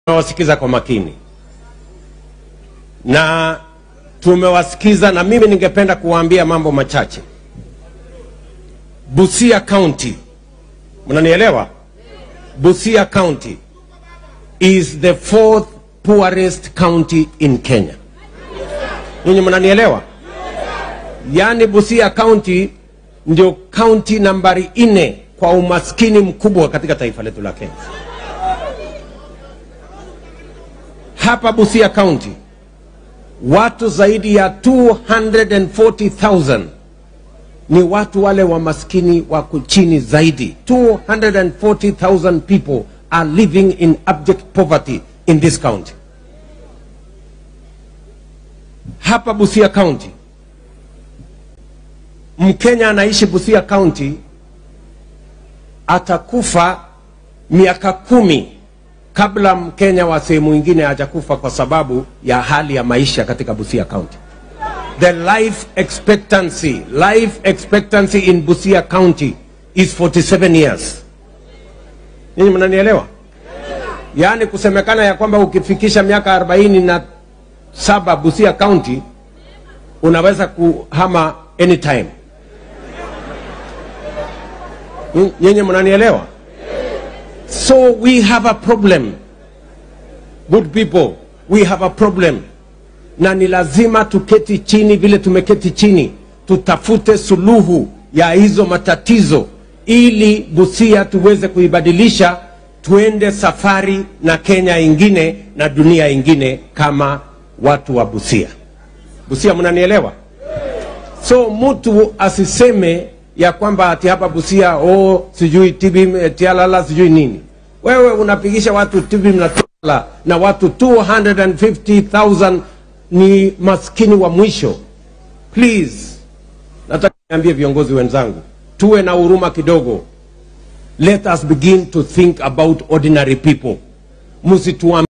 tumewasikiza kwa makini na tumewasikiza, na mimi ningependa kuwaambia mambo machache. Busia County, mnanielewa? Busia County is the fourth poorest county in Kenya. Nyinyi mnanielewa? Yaani Busia County ndio county nambari nne kwa umaskini mkubwa katika taifa letu la Kenya. Hapa Busia County watu zaidi ya 240,000 ni watu wale wa maskini wako chini zaidi. 240,000 people are living in abject poverty in this county. Hapa Busia County, Mkenya anaishi Busia County atakufa miaka kumi kabla Mkenya wa sehemu ingine hajakufa kwa sababu ya hali ya maisha katika Busia County. The life expectancy, life expectancy in Busia County is 47 years. Ninyi mnanielewa? Yaani kusemekana ya kwamba ukifikisha miaka arobaini na saba Busia County unaweza kuhama anytime. Nyinyi mnanielewa? So we have a problem. Good people, we have a problem. Na ni lazima tuketi chini vile tumeketi chini, tutafute suluhu ya hizo matatizo ili Busia tuweze kuibadilisha tuende safari na Kenya ingine na dunia ingine kama watu wa Busia. Busia, mnanielewa? So mtu asiseme ya kwamba ati hapa Busia oh, sijui tibi tialala sijui nini. Wewe unapigisha watu tibi na tialala na watu 250,000 ni maskini wa mwisho. Please, nataka niambie viongozi wenzangu, tuwe na huruma kidogo. Let us begin to think about ordinary people. Msituambie